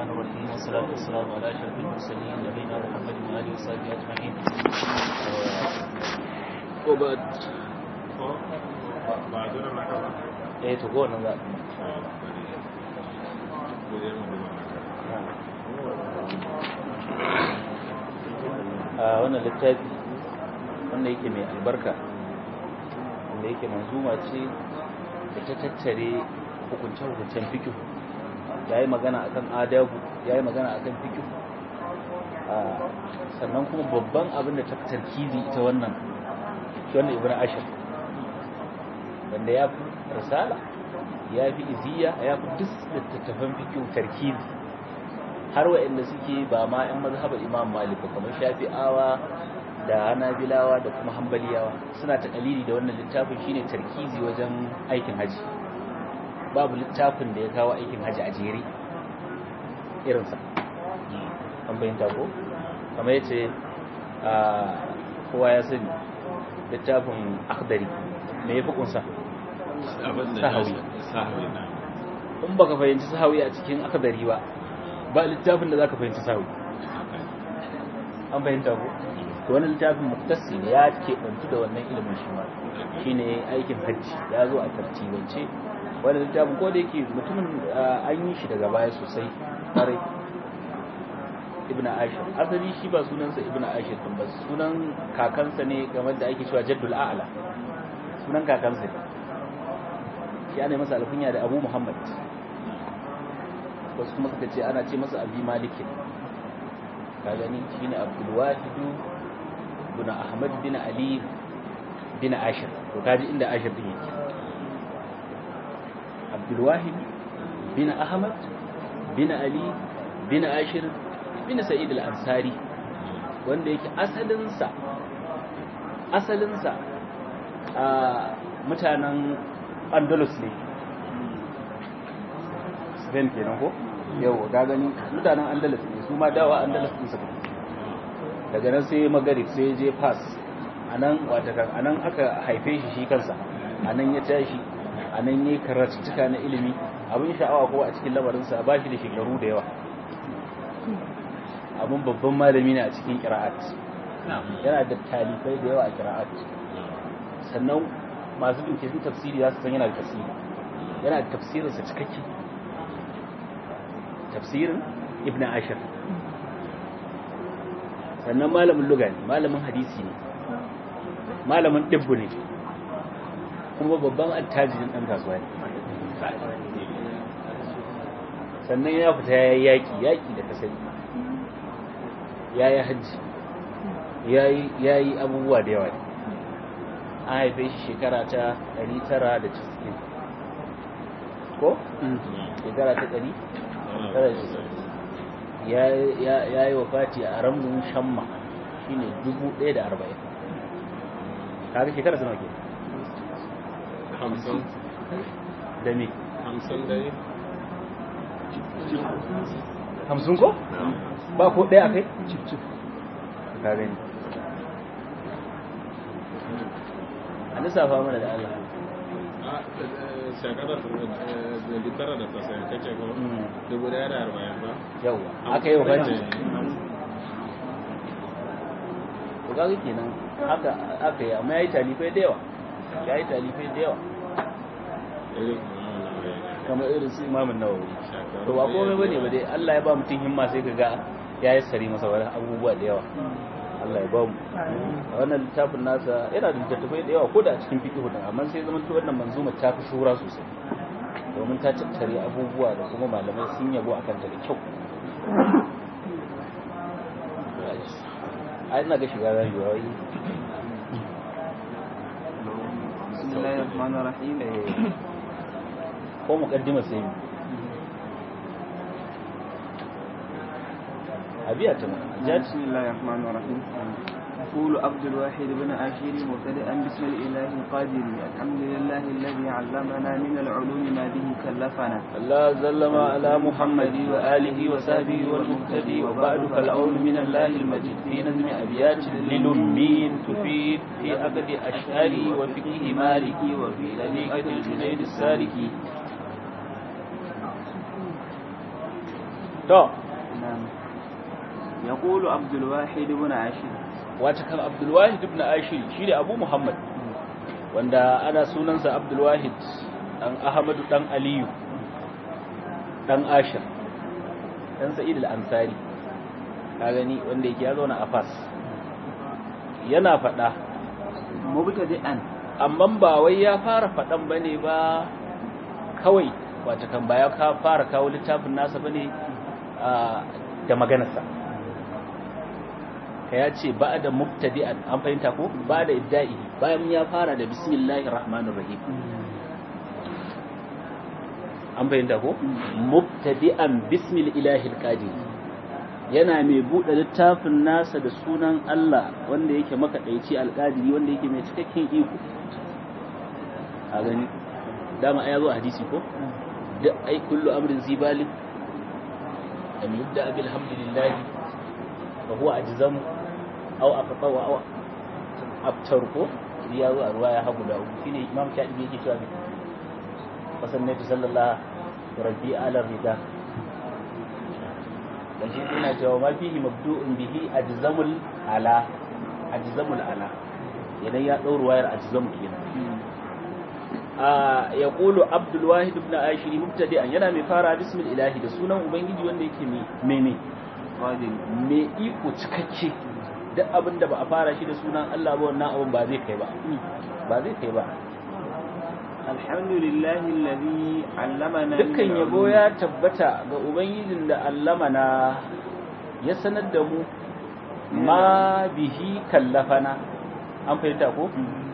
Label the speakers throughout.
Speaker 1: الرحمن الرحيم والصلاة والسلام على أشرف المرسلين نبينا محمد وآله وصحبه أجمعين وبعد eh to go nan za a wannan littafi wanda yake mai albarka wanda yake manzuma ce da ta tattare hukunce-hukuncen fikihu ya yi magana akan adabu ya yi magana akan fikihu sannan kuma babban abin da ta tarkizi ita wannan shi wannan ibn ashir wanda ya fi risala ya fi iziya ya fi duk littattafan fikihu tarkizi har wa'anda suke ba ma 'yan mazhabar imam malik kamar shafi'awa da hanabilawa da kuma hambaliyawa suna ta kalili da wannan littafin shine tarkizi wajen aikin haji babu littafin da ya kawo aikin haji a jere irinsa an bayyanta ko kamar yace a kowa ya sani littafin akhdari me yafi kunsa sahawi in baka fahimci sahawi a cikin akhdari ba ba littafin da zaka fahimci sahawi an bayyanta ko to wani littafin muktasi ne ya keɓantu da wannan ilimin shi ma shine aikin hajji ya zo a tartibance wani littafin ko da yake mutumin an yi shi daga baya sosai ƙwarai ibn ashir asali shi ba sunansa ibn ashir din ba sunan kakansa ne game da ake cewa jaddul a'la sunan kakansa ne shi ana masa alkunya da abu muhammad wasu kuma suka ce ana ce masa abi malikin ka gani shine abdul wahidu bin Ahmad bin Ali bin Ashir to kaji inda Ashir din yake Abdul Wahid bin Ahmad bin Ali bin Ashir bin Sa'id al-Ansari wanda yake asalin sa asalin sa a mutanen Andalus ne Spain kenan ko yau ga gani mutanen Andalus ne su ma dawa Andalus din suka daga nan sai magarib sai je pass anan watakan anan aka haife shi shi kansa anan ya tashi anan yayi karatuka na ilimi abin sha'awa ko a cikin lamarinsa ba shi da shekaru da yawa abin babban malami ne a cikin qira'at yana da talifai da yawa a qira'at sannan masu binciken tafsiri za su san yana da tafsiri yana da tafsirinsa cikakke tafsirin ibn ashir sannan malamin luga ne malamin hadisi ne malamin ɗibbu ne kuma babban attajirin ɗan kasuwa ne sannan ya fita ya yi yaƙi yaƙi da kasari ya yi hajji ya yi abubuwa da yawa ne an haife shi shekara ta 990 ko? shekara ta 990 ya yi wafati a ramun shamma shi ne 1,040 kaga shekara suna ke
Speaker 2: hamsin
Speaker 1: da me
Speaker 2: hamsin da yi
Speaker 1: hamsin ko? ba ko ɗaya a kai? cif cif ka gani a lissafa mana da Allah
Speaker 2: shekarar da tara da tasiri kake ko dubu daya da arba'in ba
Speaker 1: yauwa aka yi wafati to kaga kenan haka aka yi amma ya yi talifai da yawa ya yi talifai da yawa kamar irin su imamun nawawi to ba komai bane ba dai Allah ya ba mutum himma sai ka ga ya yi sari masa wani abubuwa da yawa Allah ya ba mu a wannan littafin nasa yana da littattafai da yawa ko da a cikin fiqh din amma sai zaman to wannan manzuma ta fi shura sosai domin ta tattare abubuwa da kuma malamai sun yabo akan ta da kyau ai ina ga shiga rayuwa wai
Speaker 3: bismillahir rahmanir rahim
Speaker 1: ko muqaddima sai mu abiya ta mu
Speaker 3: بسم الله الرحمن الرحيم يقول عبد الواحد بن عاشر مبتدئا بسم الاله القادر الحمد لله الذي علمنا من العلوم ما به كلفنا
Speaker 1: الله سلم على محمد وآله وصحبه والمهتدي وبعد فالعون من الله المجيد في نظم أبيات للمين تفيد في عقد أشعري وفقه مالكي وفي طريقة الجنيد السالكي to
Speaker 3: نعم يقول عبد الواحد بن عاشر
Speaker 1: wata kan abdulwahid ibn ashir shi ne abu muhammad wanda ana sunansa abdulwahid dan ahmadu dan aliyu dan ashir dan sa'id al-ansari ka gani wanda yake ya zauna a fas yana faɗa
Speaker 3: مبتدئا
Speaker 1: amma ba wai ya fara faɗan bane ba kawai wata kan ba ya ka fara kawo littafin nasa bane a, da maganarsa ka ya ce ba da mubtadi'an an fahimta ko ba da ibda'i bayan ya fara da bismillahir rahmanir rahim an fahimta ko mubtadi'an bismil ilahil qadir yana mai buɗe littafin nasa da sunan Allah wanda yake makaɗaici alƙadiri wanda yake mai cikakken iko a gani dama ai zo a hadisi ko da ai kullu amrin zibalin an yubda bil hamdulillah fa huwa ajzamu aw aqta wa aw abtar ko ya zo a ruwaya hagu da uku shine imam shafi'i yake cewa fasannatu sallallahu rabbi ala rida dan shi yana cewa ma fihi mabdu'un bihi ajzamul ala ajzamul ala idan ya dau ruwayar ajzamu kenan a yaqulu abdul wahid ibn ashiri mubtadi'an yana mai fara bismil ilahi da sunan ubangiji wanda yake mai mai
Speaker 3: قادر
Speaker 1: mai iko cikakke duk abin da ba a fara shi da sunan Allah ba wannan abin ba zai kai ba ba zai kai ba
Speaker 3: الحمد لله الذي علمنا من
Speaker 1: dukkan yabo
Speaker 3: العلوم.
Speaker 1: ya tabbata ga ubangijin da allamana ya sanar da mu ma bihi kallafana an fahimta ko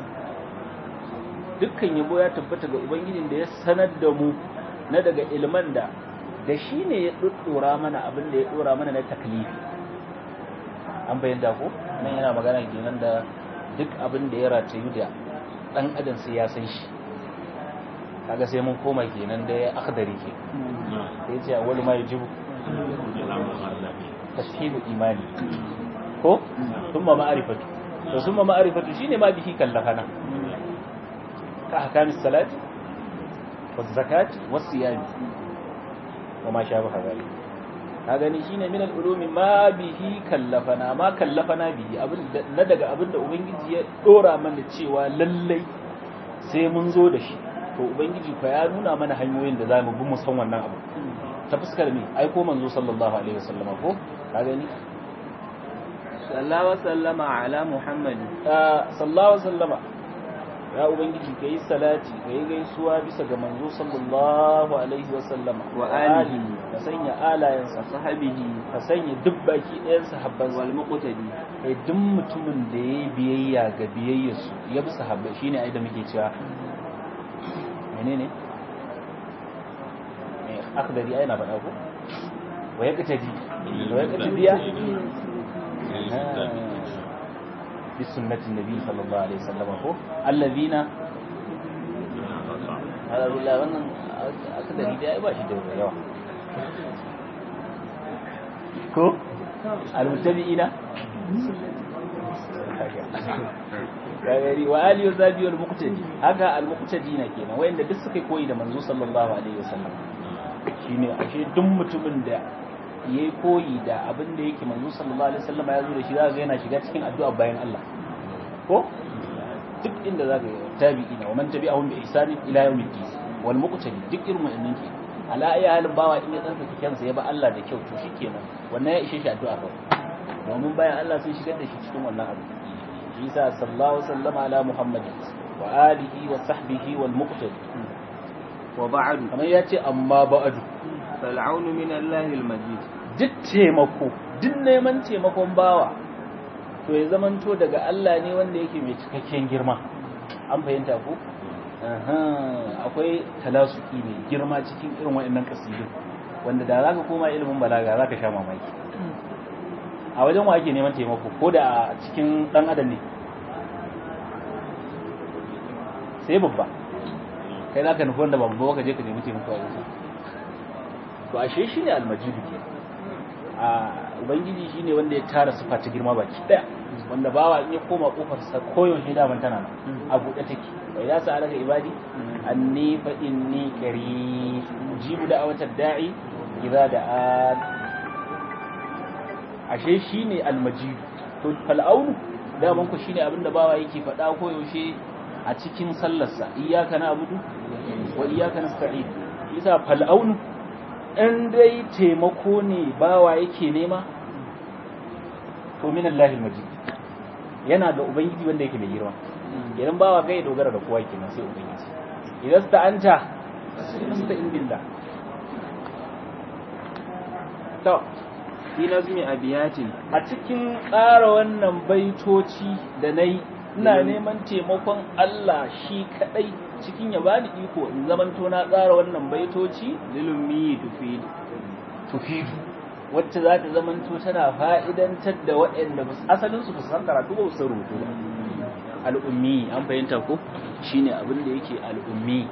Speaker 1: dukkan yabo ya tabbata ga ubangijin da ya sanar da mu na daga ilman da da shi ne ya ɗuɗɗura mana abin da ya ɗora mana na taklifi an fahimta ko nan yana magana kenan da duk abin da ya ratayu da ɗan adam sai ya san shi kaga sai mun koma kenan da ya akhdari ke sai ce wani ma yajibu tashihu imani ko thumma ma'rifatu to thumma ma'rifatu shine ma bihi kallafana ka ahkamis salati waz zakati was siyami wa ma shabaha zalik ka gani shine min al-ulumi ma bihi kallafana ma kallafana bihi abin da- na daga abin da ubangiji ya dora mana cewa lallai sai mun zo da shi to ubangiji fa ya nuna mana hanyoyin da zamu bi mu san wannan abu ta fuskar me ai ko manzo sallallahu alaihi wasallam ko ka gani
Speaker 3: صلى وسلم على محمد
Speaker 1: Ah, sallallahu alaihi wasallama ya ubangiji kai salati kai gaisuwa bisa ga manzo sallallahu alaihi wasallama
Speaker 3: Wa alihi.
Speaker 1: ka sanya alayansa
Speaker 3: وصحبه
Speaker 1: ka sanya duk baki ɗayan sahabbansa
Speaker 3: والمقتدي
Speaker 1: kai duk mutumin da ya yi biyayya ga biyayyarsu ya bi sahabbai shine ai da muke cewa menene eh akhdari ai na faɗa ko wa yaqtadi wa yaqtadiya bi sunnati nabi sallallahu alaihi wasallam ko alladhina ala billah wannan akhdari dai ai ba shi da yawa ko al-muttabi'ina gari wa aliyu zabi wal muqtadi haka al muqtadina kenan wayanda duk suka koyi da manzo sallallahu alaihi wasallam shine ashe duk mutumin da yayi koyi da abin da yake manzo sallallahu alaihi wasallam ya zo da shi zaka ga yana shiga cikin addu'a bayan Allah ko duk inda zaka ga tabi'ina wa man tabi'ahum bi ihsani ila yawmiddin wal muqtadi duk irin wannan ke ala ayi halin bawa in ya tsarkake kansa ya ba Allah da kyau to shikenan wannan ya ishe shi addu'a kawai domin bayan Allah sun shigar da shi cikin wannan abu isa sallallahu sallama ala muhammad wa alihi wa sahbihi wal muqtadi
Speaker 3: وبعد
Speaker 1: kamar ya ce amma ba'adu
Speaker 3: فالعون من الله المجيد
Speaker 1: duk taimako duk neman taimakon bawa to ya zamanto daga Allah ne wanda yake mai cikakken girma an fahimta ko Aha, akwai talasuki mai girma cikin irin waɗannan kasidun wanda da zaka koma ilimin balaga zaka sha mamaki a wajen wa ake neman taimako ko da a cikin dan adam ne sai babba kai zaka nufi wanda babba ka je ka nemi taimako a wajen to ashe shi ne almajidu ke a ubangiji shi ne wanda ya tara sufa ta girma baki daya wanda bawa in ya koma kofar sa koyaushe daman tana nan a buɗe take wai za su alaka ibadi anni fa inni qarib jibu da'awatar da'i idza da'a ashe shine al-majid to fal'aunu daman ku shine abinda bawa yake faɗa ko yaushe a cikin sallarsa iyyaka na'budu wa iyyaka nasta'in isa fal'aunu in dai taimako ne bawa yake nema to min Allahil majid yana da ubangiji wanda yake mai girma idan bawa kai dogara da kowa kenan sai ubangiji idan sta'anta sta'in billah
Speaker 3: to fi nazmi abiyatin
Speaker 1: a cikin tsara wannan baitoci da na yi ina neman taimakon Allah shi kadai cikin ya bani iko in zamanto na tsara wannan baitoci
Speaker 3: lilummi tufid
Speaker 1: tufidu wacce za ta zamanto tana fa'idantar da waɗanda asalin su san karatu ba su rubutu ba al'ummi an fahimta ko shine abin da yake al'ummi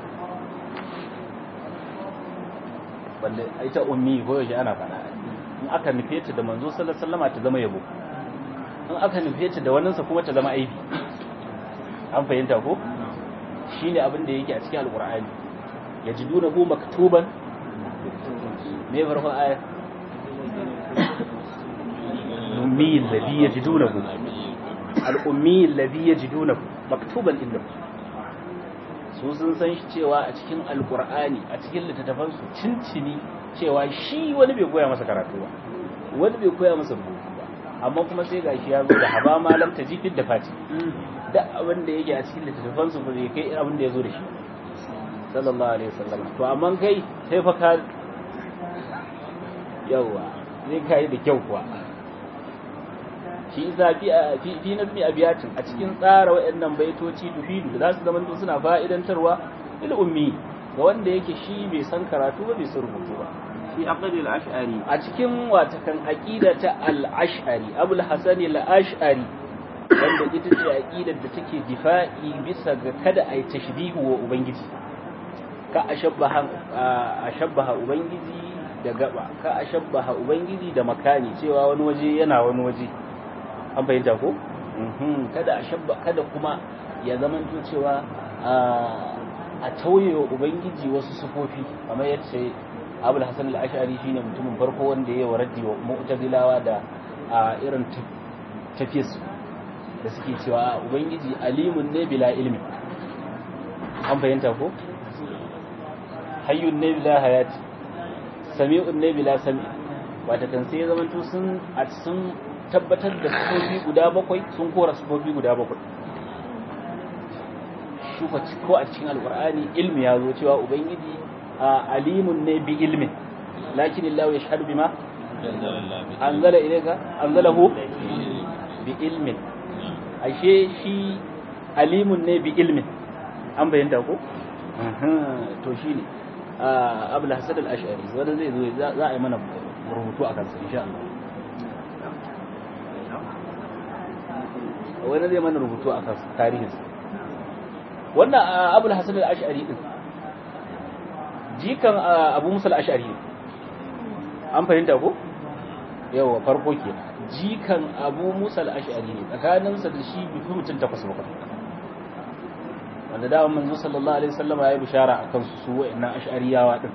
Speaker 1: wanda ita ummi ko yaushe ana faɗa in aka nufe ta da manzo sallallahu alaihi wasallam ta zama yabo in aka nufe ta da waninsa kuma ta zama aibi an fahimta ko shine abin da yake a cikin alqur'ani yajiduna hu maktuban me farko aya ummi alladhi yajidunahu al-ummi alladhi yajidunahu maktuban indahu su sun san shi cewa a cikin alqur'ani a cikin littattafansu cincini cewa shi wani bai koya masa karatu ba wani bai koya masa rubutu ba amma kuma sai gashi ya zo da haba malam ta jifin da fati da abin da yake a cikin littattafan su bai kai abin da ya zo da shi sallallahu alaihi wasallam to amma kai sai fa ka yawa zai kai da kyau kuwa shi isa fi fi nazmi abiyatin a cikin tsara wayannan baitoci tufidu da za su zama suna fa'idantarwa il ummi ga wanda yake shi bai san karatu ba bai san rubutu ba
Speaker 3: fi aqd al-ash'ari
Speaker 1: a cikin watakan aqida ta al-ash'ari abul hasan al-ash'ari wanda ita ce aqidar da take difa'i bisa ga kada ai tashbihu wa ubangiji ka ashabbaha ashabbaha ubangiji da gaba ka ashabbaha ubangiji da makani cewa wani waje yana wani waje an fahimta ko kada ashabba kada kuma ya zamanto cewa a tauye wa ubangiji wasu sufofi kamar yadda abul hasan al-ash'ari shine mutumin farko wanda ya waraddi wa mu'tazilawa da a irin tafiyarsu da suke cewa ubangiji alimun ne bila ilmi an fahimta ko hayyun ne bila hayati sami'un ne bila sami wata kan sai ya zamanto sun a sun tabbatar da sufofi guda bakwai sun kora sufofi guda bakwai shuka ko a cikin alkur'ani ilmi ya zo cewa ubangiji alimun ne bi ilmin lakin Allah ya shahadu bima anzala ilayka anzalahu bi ilmin ashe shi alimun ne bi ilmin an bayyana ko to shine abul hasan al-ash'ari wanda zai zo za a yi mana rubutu akan sa insha Allah wani zai mana rubutu akan tarihinsa wannan abul hasan al-ash'ari din jikan abu musa al-ash'ari an fahimta ko yawa farko ke jikan abu musa al-ash'ari ne tsakaninsa da shi bi fi mutum takwas bakwai wanda da manzo sallallahu alaihi wasallam ya yi bishara akan su su wa'annan ash'ariyawa din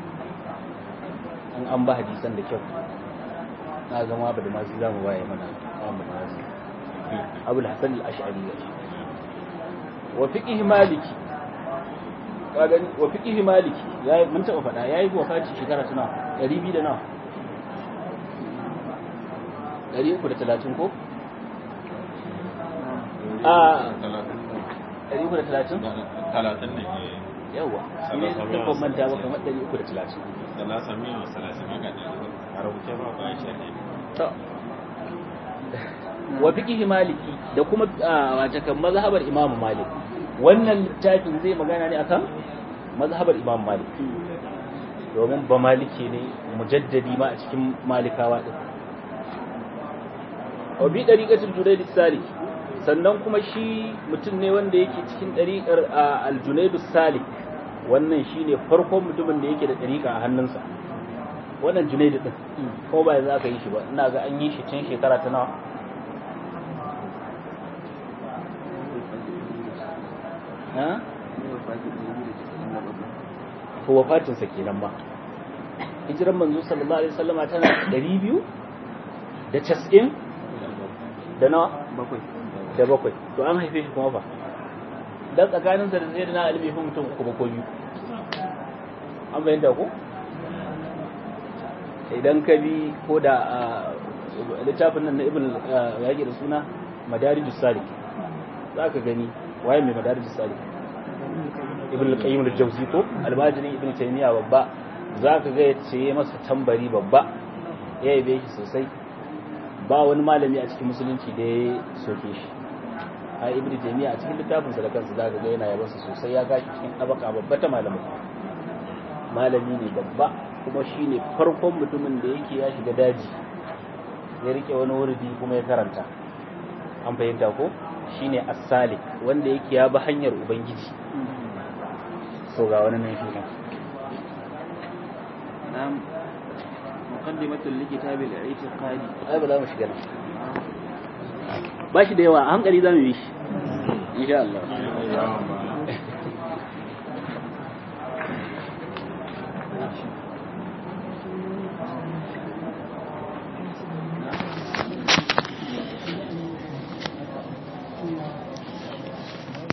Speaker 1: an an ba hadisan da kyau na ga ma da masu zamu waye mana amma masu abul hasan al-ash'ari ne wa fiqh maliki gani wa fiqh maliki yayi mun taba fada yayi wafati shekara tana 200 da nawa 330 ko a 330
Speaker 2: talatin ne
Speaker 1: yawa ne ta komanta ba kamar 330
Speaker 2: salasa miya wa salasa maka da a rubuce ba ba shi ne
Speaker 1: to wa fiqh maliki da kuma wace kan mazhabar imam malik wannan littafin zai magana ne akan mazhabar imam malik domin ba maliki ne mujaddadi ma a cikin malikawa din wa bi dariqatul junayd salik sannan kuma shi mutum ne wanda yake cikin dariqar al-junayd salik wannan shine farkon mutumin da yake da dariqa a hannunsa wannan junayd din ko ba za ka yi shi ba ina ga an yi shi tun shekara ta nawa ha ko wafatinsa kenan ba hijiran manzo sallallahu alaihi wasallama tana 200 da cas'in da nawa
Speaker 3: bakwai
Speaker 1: da bakwai to an haife shi kuma fa dan tsakaninsa da zai da na alimi fi mutum uku ba ko biyu an bayyanta ko idan ka bi ko da littafin nan na ibn yaƙi da suna madarijus salik za ka gani waye mai madarijus salik ibn al-qayyim al-jawzi ko almajirin ibn taymiya babba za ka ga yace masa tambari babba ya yabe shi sosai ba wani malami a cikin musulunci da ya soke shi a ibn taymiya a cikin littafinsa da kansa za ka ga yana yabansa sosai ya gashi cikin tabaka babba ta malamai malami ne babba kuma shi ne farkon mutumin da yake ya shiga daji ya rike wani wurdi kuma ya karanta an fahimta ko shi ne asali wanda yake ya bi hanyar ubangiji so ga wani nan shi ne
Speaker 3: نعم مقدمة لكتاب الاعتقاد
Speaker 1: ai ba za mu shiga nan ba shi da yawa a hankali za mu yi shi insha Allah